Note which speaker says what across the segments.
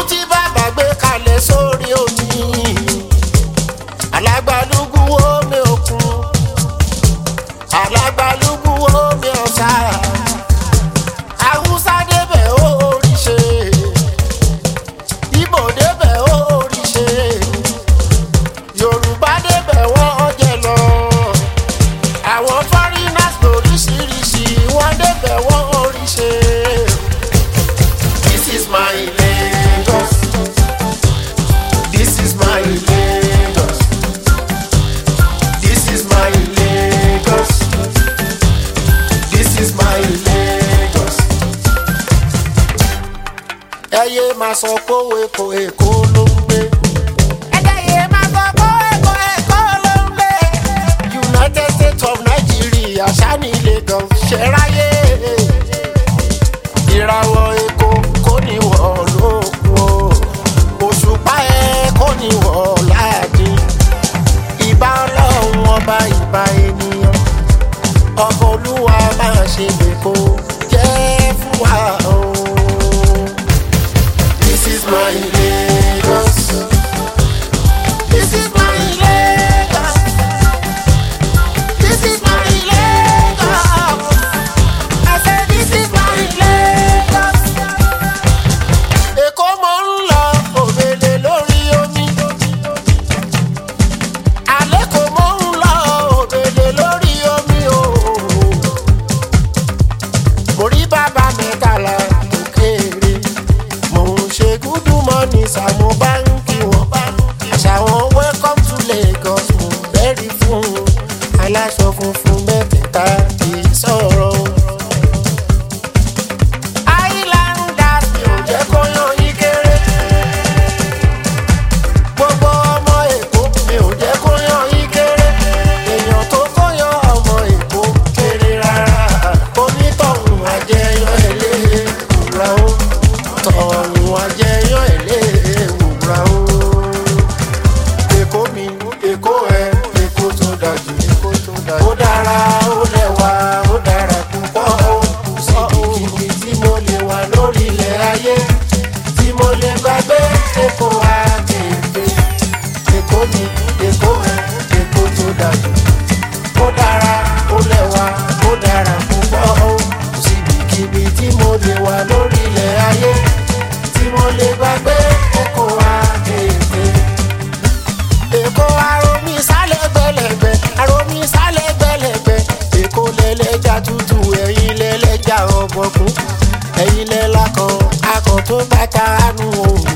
Speaker 1: tí bàbá gbé kalẹ̀ sórí omi alágbálúgbú omi òkun alágbálúgbú omi ọ̀sà haúsá débẹ̀ ó rí ṣe ibo débẹ̀ ó rí ṣe yorùbá débẹ̀ wọ́n jẹ lọ àwọn foreigners lóríṣiríṣi wọ́n débẹ̀ wọ́n rí ṣe. This is my Lagos. This is my Lagos. This is my Lagos. This is my Lagos. Ẹyẹ máa sọ pé èkó èkó ló ń gbé. Ẹyẹ máa sọ pé èkó èkó ló ń gbé. United States of Nigeria ṣáni Lagos ṣe ráyè. Ìràwọ̀ èkó kò ní wọ̀ lókun o. Òṣùpá ẹ̀ kò ní wọ̀ láàdín. Ìbá ọlọ́run ọba ìbá ènìyàn. Ọkọ̀ olúwa máa ṣe lèkó jẹ́ fún wa o. This is my Lagos. This is my Lagos. This is my Lagos. I said this is my Lagos. Èkó mo ń lọ òbèlè lórí omi. Àlékò mo ń lọ òbèlè lórí omi o. Mo rí bàbá mẹ́tàlá tó kéré. Mo ń ṣe gúdú mọ́ni sàmú báńkì wọn. Àṣà wọn welcome to Lagos mo bẹ́rí fún un. Aláṣọ funfun mẹ́tẹ̀ẹ̀ta kì í sọ̀rọ̀ o. Islanders mi ò jẹ́ kó yan yín kéré. Gbogbo ọmọ Èkó mi ò jẹ́ kó yan yín kéré. Èèyàn tó kó yan ọmọ Èkó kéré rárá. Onítọ̀hún àjẹyọ èlé wùrà ó. Tọ̀hún àjẹyọ èlé wùrà ó. Èkó mi, Èkó ẹ, Èkó tó dájú. Ó dára, ó lẹ́wà, ó dára púpọ̀ ó. Síbikíbi tí mo lè wà lórí ilẹ̀ ayé. Tí mo lè gbàgbé Èkó àkèké. Èkó mi, Èkó ẹ, Èkó tó dájú. Ó dára, ó lẹ́wà, ó dára púpọ̀ ó. Síbikíbi tí mo lè wà lórí ilẹ̀ ayé. Tí mo lè gbàgbé Èkó àkèké èkó aromi sálẹ̀ gbẹlẹ̀gbẹ̀ aromi sálẹ̀ gbẹlẹ̀gbẹ̀ èkó lẹ́lẹ́jà tútù ẹ̀yin lẹ́lẹ́jà ọ̀bọ̀kún ẹ̀yin lẹ́la kan akọ̀ tó bàtà àánú òwò.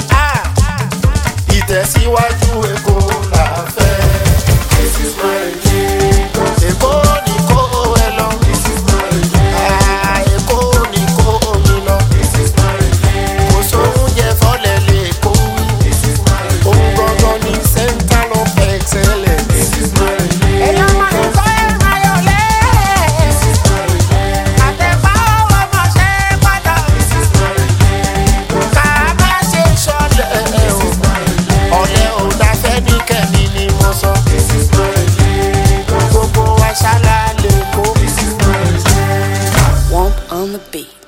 Speaker 1: ìtẹ̀síwájú èkó là fẹ́. This is my Lagos. èkó ni kó ẹ lọ. This is my Lagos. Ah, èkó ni kó mi lọ. This is my Lagos. kò sóúnjẹ fọ́lẹ̀ lè kó wí. This is my Lagos. Òun gangan ni center of excellence. This is my Lagos. Ẹ̀yọ́ máa ń kọ́ ẹ̀ máa yọ̀ lẹ́. This is my Lagos. Àtẹ̀pá ọwọ́ máa ṣe é padà. This is my Lagos. Ká má ṣe ṣọlẹ̀ o. Ọ̀lẹ́ ò dáfẹ́ ní kẹ́mi ni mo sọ. This is my Lagos. Gbogbo wa ṣálá lè kó. This is my Lagos.
Speaker 2: Womp on the beat.